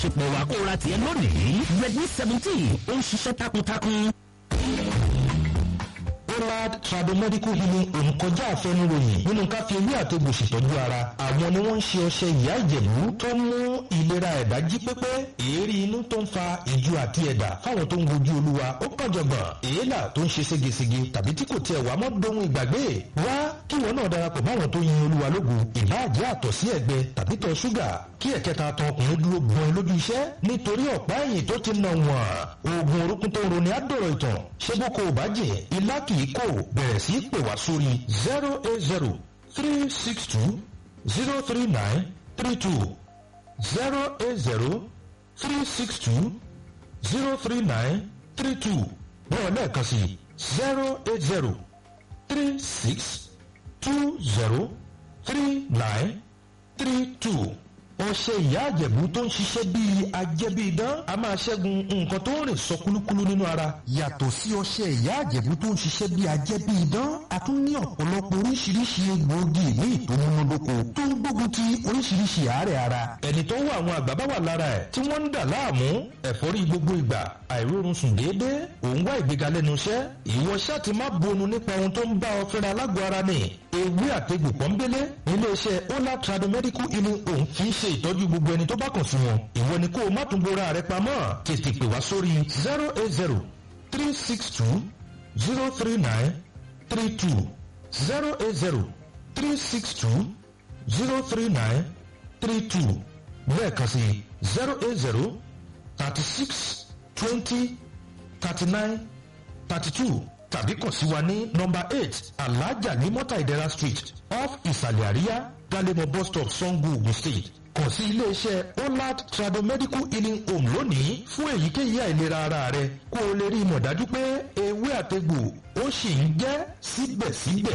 ṣùpọ̀ wà kó ra tiẹ̀ lónìí redmi seventeen ó ń ṣiṣẹ́ takuntakun. Olad Tradomedical Healing òǹkọjá àfẹnuròyìn nínú ká fi ewé àtegbò ṣètọ́jú ara. Àwọn ni wọ́n ń ṣe ọṣẹ ìyá ìjẹ̀bú tó ń mú ìlera ẹ̀dá jí pépé. Èérí inú tó ń fa ìju àti ẹ̀dà fáwọn tó ń wojú olúwa ó kànjọ̀gbọ̀n. Èélà tó ń ṣe ségesège tàbí tí kò tiẹ̀ wá mọ́ dohun ìgbàgbé. Wá kí wọn náà darapọ̀ máwọn tó yin olúwa lógo. Ìbáàjẹ́ àtọ̀ sí ẹ̀gbẹ tàbí tọ̀ ṣúgà. Kí ẹ̀kẹta tan ọkùnrin dúró gbọ́n lójú iṣẹ́ nítorí ọ̀pá ẹ̀yìn tó ti nà wọ̀n. Oògùn orúkún tó ń roni á dọ̀rọ̀ ìtàn. Ṣé bó ko ò bá jẹ́ ilá kì í kò bẹ̀rẹ̀ sí pè wá sórí zero eight zero three six two zero three nine three two zero eight zero three six two zero three nine three two bẹ́ẹ̀ lẹ́ẹ̀kan sí zero eight zero three six two zero three nine three two ọṣẹ ìyá àjẹ̀bú tó ń ṣiṣẹ́ bíi ajẹ́bíidán a máa ṣẹ́gun nǹkan tó ń rìn sọ kúlúkúlú nínú ara. yàtọ̀ sí ọṣẹ ìyá àjẹ̀bú tó ń ṣiṣẹ́ bíi ajẹ́bíidán a tún ní ọ̀pọ̀lọpọ̀ oríṣiríṣi egbòogi ní ìtòmúnádóko tó ń gbógun ti oríṣiríṣi àárẹ̀ ara. ẹni tó wà àwọn àgbà bá wà lára ẹ̀ tí wọ́n ń dà láàmú ẹ̀fọ́rí gbogbo ìgbà àìrórun sùn déédéé òun wá ìgbéga lẹ́nu iṣẹ́ ìwọ ṣáà ti má bonu nípa ohun tó ń bá ọ fẹ́ra alágọ̀ ara ni ewé àtegbò pọ́nbélé iléeṣẹ́ ola tradomedical healing home fi ń ṣe ìtọ́jú gbogbo ẹni tó bá kàn sí wọn ìwọ ni kó o má tún bora rẹ pamọ́ tètè pè wá sórí zero eight zero three six two zero three nine three two zero eight zero three six two zero three nine three two lẹ́ẹ̀kan sí zero eight zero thirty six twenty thirty nine thirty two tàbí kàn sí wa ní nọmba eight alhaja ní mọ́tà ìdẹ́ra street off ìsàlẹ̀ àríyá galemo bus stop sango ogun state kàn sí iléeṣẹ́ olad tradomedical healing home lónìí fún èyíkéyìí àìlera ara rẹ kó o lè rí i mọ̀ dájú pé ewé àtegbò ó sì ń jẹ́ síbẹ̀síbẹ̀.